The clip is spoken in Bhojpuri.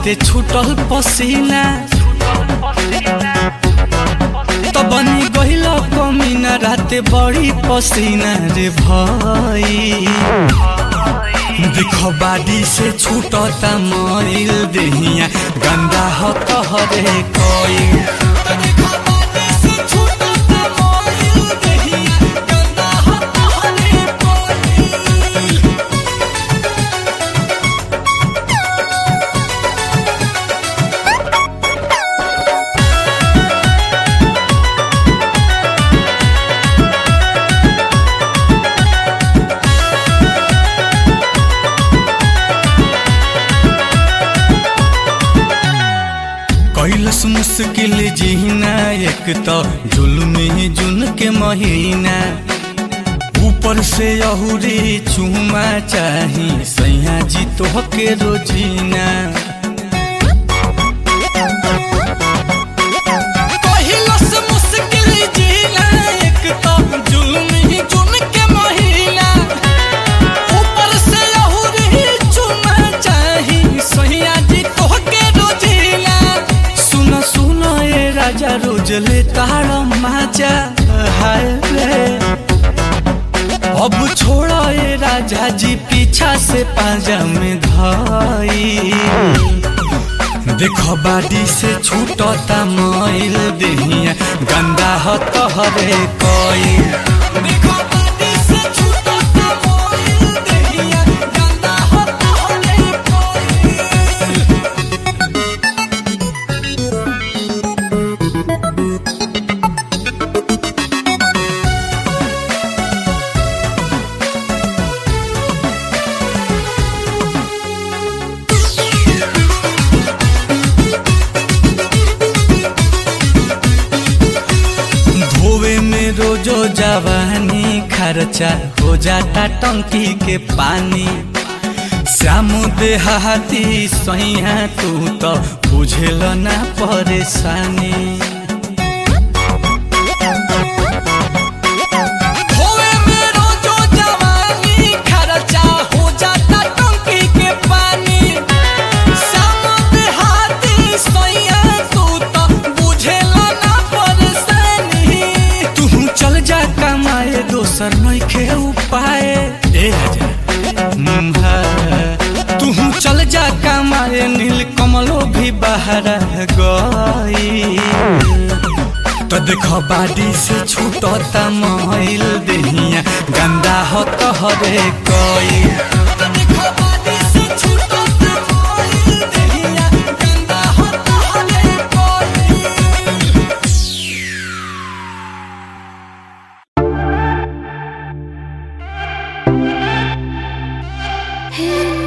बाटे छूटल पसीना तो बनी गइल कमीना राते बड़ी पसीना रे भाई देखो बाडी से छूटता मईल देहिया गंदा हो कहरे कोई कैलस मुश्किल जीना एक तो जुल्म जुन के महीना ऊपर से अहुरी चूमा चाही सैया जी तो के रोजीना कैलस मुश्किल जीना एक तो जुल्म जुन के महीना ऊपर से अहुरी चूमा चाही सैया जी तो के रोजीना सुन सुन ए राजा रोज ले तार माजा हाय रे अब छोड़ ए राजा जी पीछा से पाजा में धाई देखो बाडी से छूटता मईल देहिया गंदा हो तोहरे कोई देखो बाडी से छूटता मईल देहिया गंदा हो तोहरे कोई धोवे में रोजो जवानी खर्चा हो जाता टंकी के पानी श्याम देहाती सैया तू तो बुझेल ना परेशानी धोवे में रोजो जवानी खर्चा हो जाता टंकी के पानी श्याम देहाती सैया तू तो बुझेला ना परेशानी तू चल जा कमाए दोसर नइखे उपाय ए राजा मुम्हा तू चल जा कमाए नील कमलो भी बाहर गई तो देखो बाडी से छूटता मईल देहिया गंदा हो तोहरे कोई तो देखो बाडी से छूटता मईल देहिया गंदा हो तोहरे कोई Hey.